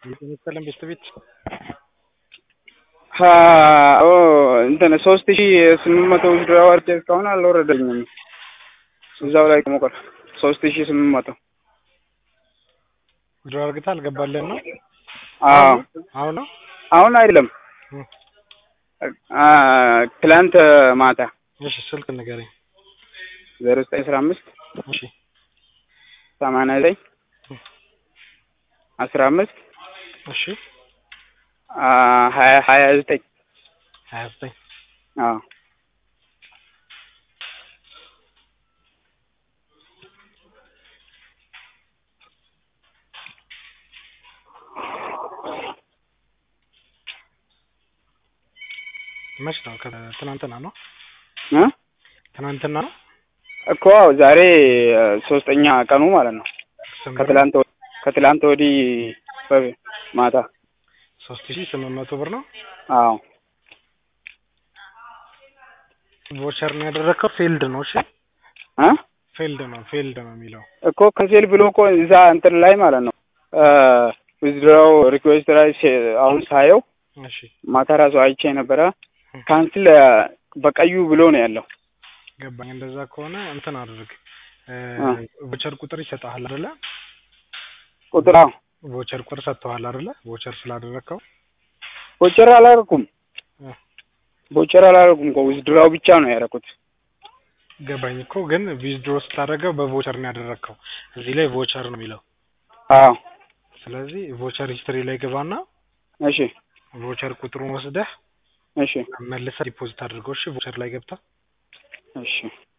መሰለን ቤት ቤት ኦ እንትን ሶስት ሺ ስምንት መቶ ብር አዋርጄ እስካሁን አልወረደልኝም። እዛው ላይ ቆሞቀር ሶስት ሺ ስምንት መቶ ድሮ አርግታ አልገባለን ነው አዎ አሁን ነው አሁን አይደለም ትላንት ማታ እሺ ስልክ ንገረኝ ዜሮ ዘጠኝ አስራ አምስት እሺ ሰማንያ ዘጠኝ አስራ አምስት እሺ ሀያ ሀያ ዘጠኝ ሀያ ዘጠኝ አዎ መች ነው? ትናንትና ነው እ ትናንትና ነው እኮ ዛሬ ሶስተኛ ቀኑ ማለት ነው። ከትላንት ወ- ከትላንት ወዲህ በ- ማታ ሶስት ሺ ስምንት መቶ ብር ነው። አዎ ቮቸር ነው ያደረግከው። ፌልድ ነው። እሺ እ ፌልድ ነው ፌልድ ነው የሚለው እኮ ከንሴል ብሎ እኮ እዛ እንትን ላይ ማለት ነው ዊዝድራው ሪኩዌስት ላይ ሴ- አሁን ሳየው እሺ ማታ ራሱ አይቼ ነበረ ካንስል በቀዩ ብሎ ነው ያለው። ገባኝ። እንደዛ ከሆነ እንትን አድርግ አ። ቮቸር ቁጥር ይሰጥሃል አይደለ? ቁጥር አዎ ቮቸር ቁጥር ሰጥተዋል አይደለ? ቮቸር ስላደረግከው ቦቸር አላደረኩም አ። ቦቸር አላደረኩም እኮ ዊዝድራው ብቻ ነው ያደረኩት። ገባኝ እኮ ግን ዊዝድሮ ስታደርገው በቮቸር ነው ያደረግከው። እዚህ ላይ ቮቸር ነው የሚለው። አዎ ስለዚህ ቮቸር ሂስትሪ ላይ ገባና እሺ ቮቸር ቁጥሩን ወስደህ እሺ መልሰህ ዲፖዚት አድርገው። እሺ ቮቸር ላይ ገብታ እሺ